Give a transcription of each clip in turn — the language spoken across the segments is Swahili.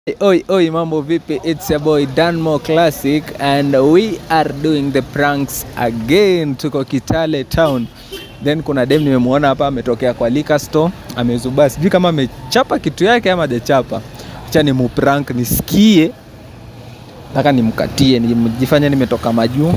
Oi, oi, mambo vipi? It's your boy Danmo Classic and we are doing the pranks again. Tuko Kitale town. Then kuna dem nimemwona hapa ametokea kwa liquor store, amezubaa. Sijui kama amechapa kitu yake ama hajachapa. Acha ni muprank nisikie. Nataka nimkatie, nijifanye nimetoka majuu.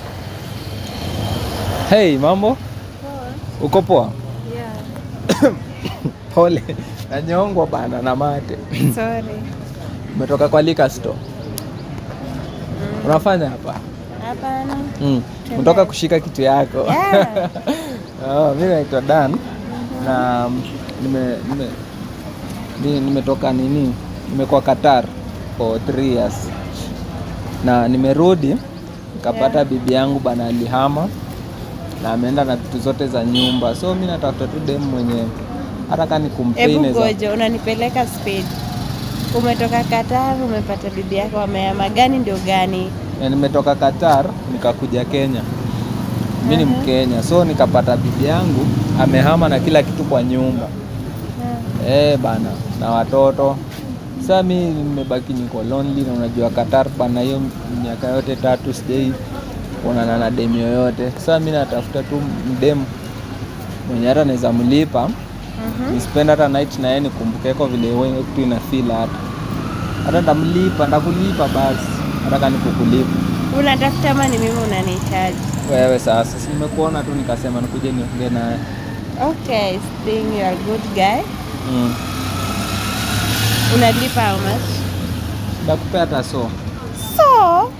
Hey, mambo? Uko poa? Yeah. Pole. Nanyongwa bana na mate. Sorry. Umetoka kwa liquor store. Unafanya hapa? Hapana. Mm. Unatoka kushika kitu yako. Yeah. oh, mimi naitwa Dan na nime, nime, ni- nimetoka nini, nimekuwa Qatar for three years na nimerudi nikapata Yeah. bibi yangu bana alihama na ameenda na vitu zote za nyumba, so mi natafuta tu dem mwenye hata kama ni Hebu kumpeine za goja, unanipeleka speed. Umetoka Qatar, umepata bibi yako ameama, gani ndio gani? na nimetoka Qatar nikakuja Kenya. Mi ni Aha. Mkenya, so nikapata bibi yangu amehama na kila kitu kwa nyumba eh bana, na watoto. Sasa mi nimebaki niko lonely, na unajua Qatar bana, hiyo miaka yote tatu sijai kuonana na dem yoyote. Sasa mi natafuta tu mdem mwenye hata naweza mlipa Mhm. nispend hata night na yeye nikumbukeko vile wewe kitu ina feel hata hata ndamlipa ndakulipa basi hata kani kukulipa Unatafuta ama ni mimi unanihitaji? wewe sasa si nimekuona tu nikasema nikuje niongee naye Okay, seeing you are a good guy. mm. Unalipa how much? ndakupea hata so So,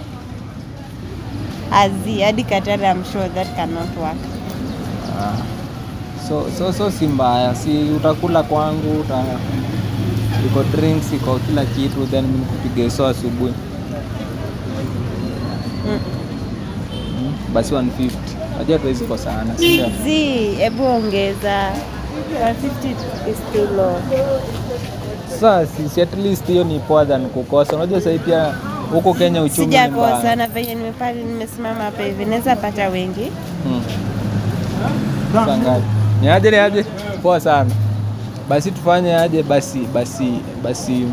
Azi, hadi Qatar, I'm sure that cannot work. ah. so, so, so si mbaya si utakula kwangu uta iko drinks iko kila kitu then mi nikupige so asubuhi Mm. mm. basi 150 najua tuwezi kosana si ndio? Zi, hebu ongeza. 150 is too low. Sasa si, si at least hiyo ni poa than kukosa. Unajua sasa pia huko Kenya uchumi ni Sijakosa mbaya. na venye nimepata nimesimama hapa hivi naweza pata wengi. Hmm. Sasa ngapi? Ni aje ni aje? Poa sana. Basi tufanye aje basi basi basi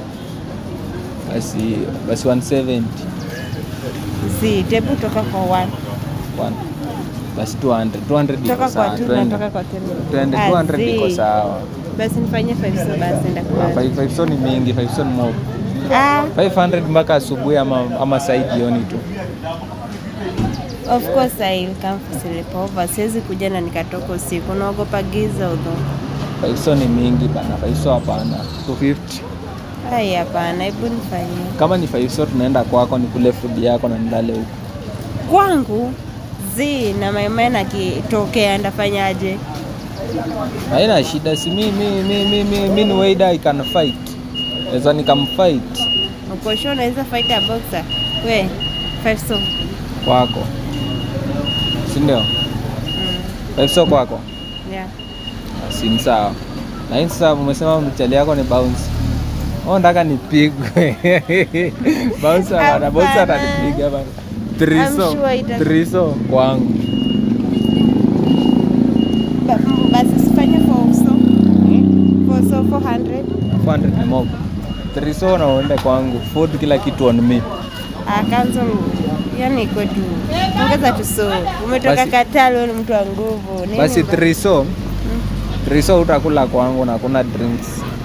basi basi 170 Zi, tebu toka kwa one. one. Basi 200 200 iko Toka kwa sawa. two Twende. natoka kwa ten. Twende Ah, 200 iko zi. sawa. Basi nifanyie five so basi ndakubali. 5 5 so ni mingi, 5 so ni mob. Ah, 500 mpaka asubuhi ama ama saa hii jioni tu. of course I will come for sleepover. Siwezi kuja na nikatoka usiku. Naogopa giza udho. 5 so ni mingi bana. 5 so hapana. 250. Ai, hapana, hebu nifanyie. kama ni five so tunaenda kwako nikule food yako na nilale huko Kwangu zi na maimena akitokea ndafanyaje? haina shida si mi mi mi mi mi, mi ni waida I can fight naweza nikamfight Uko sure unaweza fight a boxer? We, five so. kwako si ndio Mm. five so kwako Yeah. si ni sawa lakini sasa umesema mchali yako ni bounce Oh, nataka nipigwe bounce bana Hapana. bounce atanipiga bana triso sure ita- triso kwangu Ba- m- Basi sifanye four so. Four so 400. 400 ni mob triso na uende kwangu food kila kitu on me Ah, cancel. Yani iko tu. Ongeza tu so. Umetoka Basi- Qatar wewe ni mtu wa nguvu. Nini basi ba- triso Mm. triso utakula kwangu na kuna drinks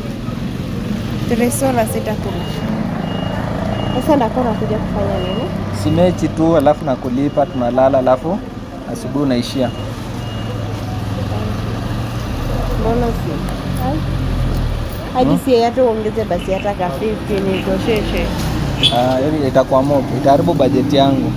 Three na sitakula. Sasa ndakuwa nakuja kufanya nini? si mechi tu alafu nakulipa tunalala alafu asubuhi unaishia Mbona si? Ai. Hadi Hmm? si hata uongeze basi hata ka 50 nitosheshe. Ah, yaani itakuwa mob itaharibu bajeti yangu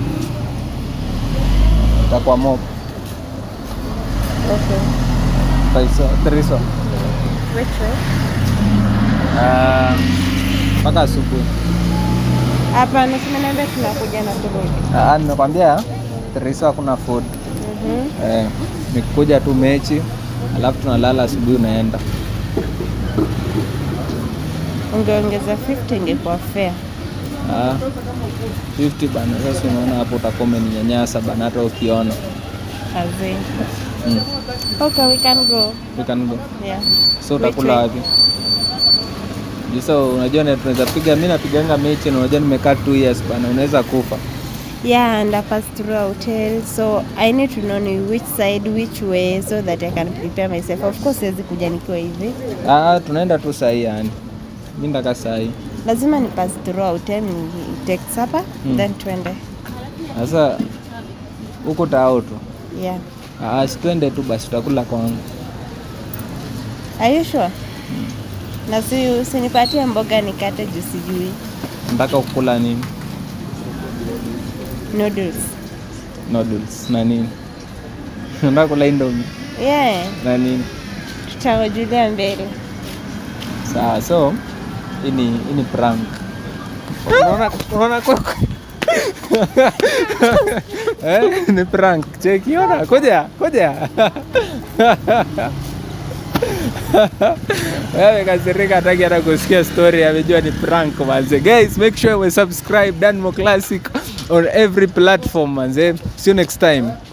itakuwa mob Okay. Paiso, triso Which way? Ah, mpaka asubuhi Hapana, simeniambia tunakuja na kurudi. Ah, nimekwambia triso hakuna food Mhm. eh, nikuja tu mechi alafu tunalala asubuhi unaenda Ungeongeza 50 ingekuwa fair. Ah, 50 bana sasa unaona hapo utakuwa umeninyanyasa bana hata ukiona Kazi. mm. Okay, we can go. we can go Yeah. so Which utakula way? wapi Juu Sasa unajua na tunaweza piga, mimi napiganga mechi na unajua nimekaa 2 years bana, unaweza kufa. Yeah, and I passed through a hotel, so I need to know ni which side, which way, so that I can prepare myself. Of course, siwezi kuja nikiwa hivi, Ah, tunaenda tu sahi yani. Mimi ndaka sahi. lazima ni pass through a hotel, ni take supper, Mm. then twende. Sasa huko tao tu. Yeah. Ah, si twende tu basi tutakula kwangu. Are you sure? Na si usinipatie mboga nikate juu sijui. Nataka kukula nini? Noodles. Noodles na nini? Nataka kula indomie Yeah, na nini? tutawajulia mbele. Sawa, so hii ni hii ni prank. Unaona unaona kwa eh, ni prank. Cheki ona, kuja, kuja. Wewe kasirika hataki hata kusikia story, amejua ni prank manze. Guys, make sure we subscribe Danmo Classic on every platform manze. See you next time.